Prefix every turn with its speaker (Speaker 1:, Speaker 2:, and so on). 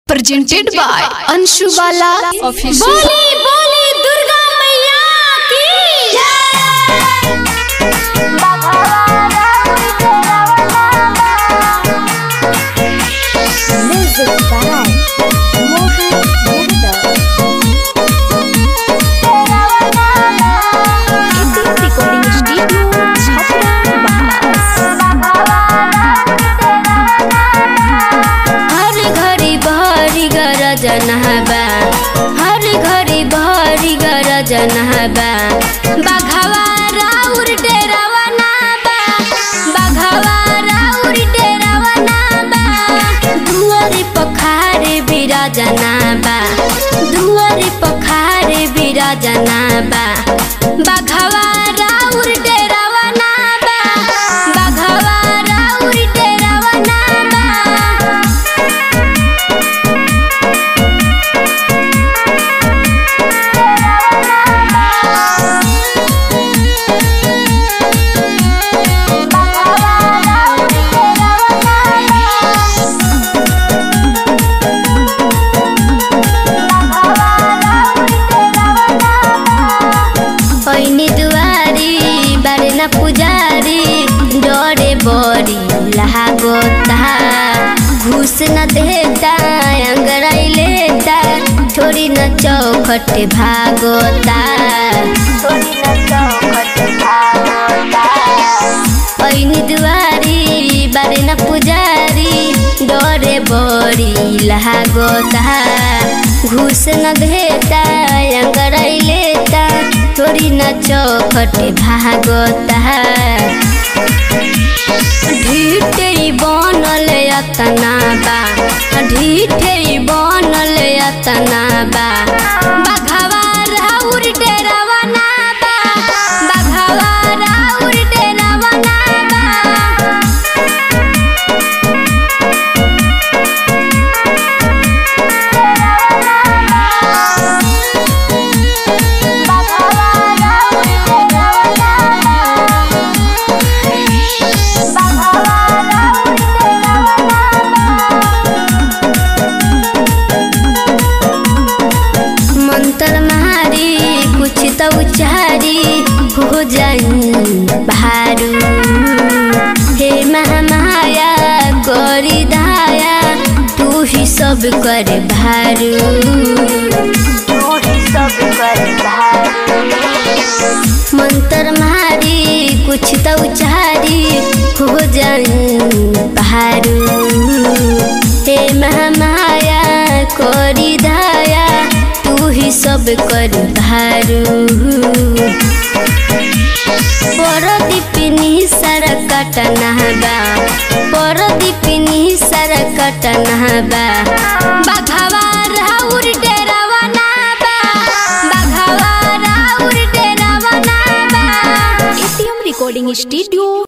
Speaker 1: presented by Anshu Bala Official.
Speaker 2: बोली बोली दुर्गा मैया की
Speaker 3: Music by Mohan Yadav. Epic Recording Studio, Chhapra, Bahas.
Speaker 2: हर घड़ी बहरी गरजन हबा हर घड़ी बहरी गरजन हबा बघवा राउर डेरावा ना बा बघवा राउर डेरावा ना बा दुआरी पखारे बिराजना बा दुआरी पखारे बिराजना बा बघवा राउर डेरावा ना बा बघवा राउर डेरावा ना बा ऐनी दुआरी बारे न पुजारी डरे बड़ी लागोता घूस न देता अंगड़ाई लेता छोड़ी न चौखट भागोता छोड़ी न चौखट भागोता ऐनी दुआरी बारे न पुजारी डरे बड़ी लागोता घूस न देता अंगड़ाई लेता छोड़ी न चौखट भागोता ढीठे बनल अतना बा ढीठे बनल अतना बा बघवा राउर डेरावा ना बा बघवा राउर डेरावा ना बा मंत्र मारी कुछ तो उचारी हो जाई भारू हे महामाया गौरी दाया तू ही सब कर भारू तू ही सब कर भारू मंत्र मारी कुछ तो उचारी हो जाई भारू हे महामाया करी दाया तू ही सब कर भारू परदीपिनी सर कटना बा परदीपिनी सर कटना बा बघवा राउर डेरावा ना बा बघवा राउर डेरावा ना बा
Speaker 1: ATM Recording Studio